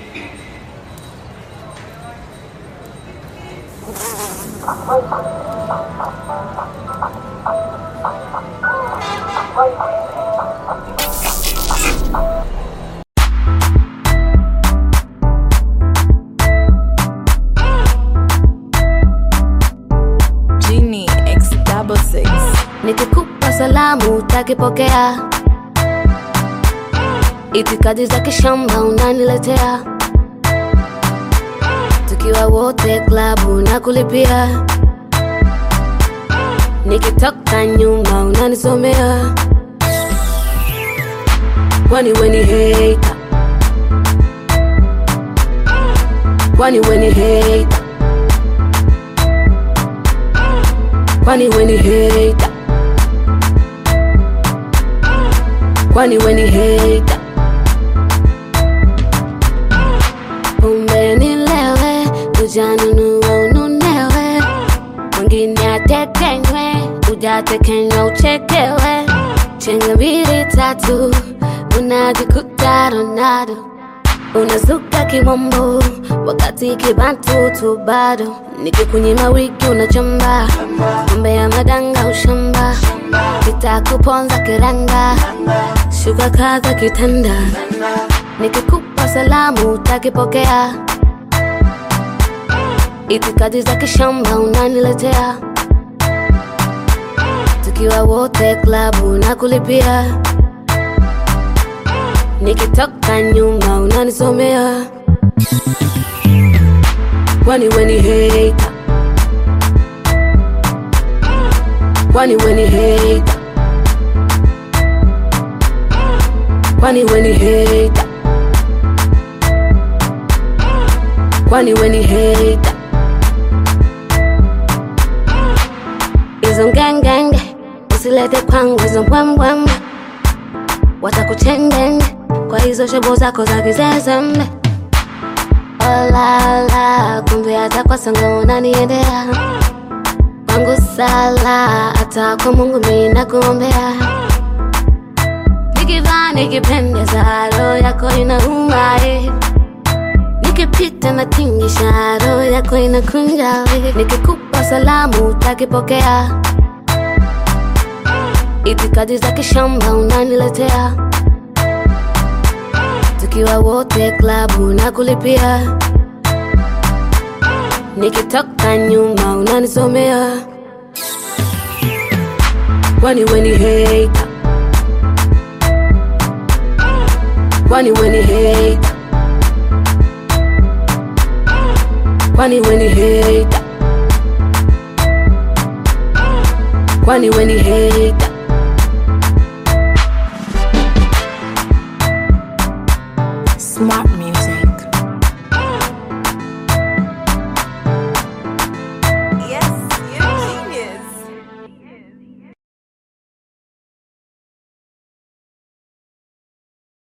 Genie X double six. Nikikupa salamu utakipokea, itikadi za kishamba unaniletea, tukiwa wote klabu na kulipia, nikitoka nyuma unanisomea, kwani weni hater, kwani weni hater, kwani weni hater kwani weni hater umenilewe ujanunua ununewe mwingine atekenywe ujatekenywa uchekewe chenga mbili tatu unajikuta Ronaldo unazuka kimombo wakati kibantu tu bado nikikunyima wiki unachamba mambe ya madanga ushamba kitakuponza kiranga shuka kaza kitanda nikikupa salamu utakipokea itikadi za kishamba unaniletea tukiwa wote klabu na kulipia nikitoka nyuma unanisomea kwani weni hater kwani weni hater kwani weni hater kwani weni hater hizo ngengenge usilete kwangu hizo mbwembwembe watakuchengenge kwa hizo shobo zako za kizezembe olala kumbe hata kwa sanga unaniendea wangu sala hata kwa mungu mina kuombea nikivaa nikipendeza roho yako inauma eh. nikipita na tingisha roho yako inakunja eh. nikikupa salamu utakipokea itikadi za kishamba unaniletea tukiwa wote klabu na kulipia nikitoka nyuma unanisomea kwani weni hater kwani weni hater kwani weni hater kwani weni hater Smart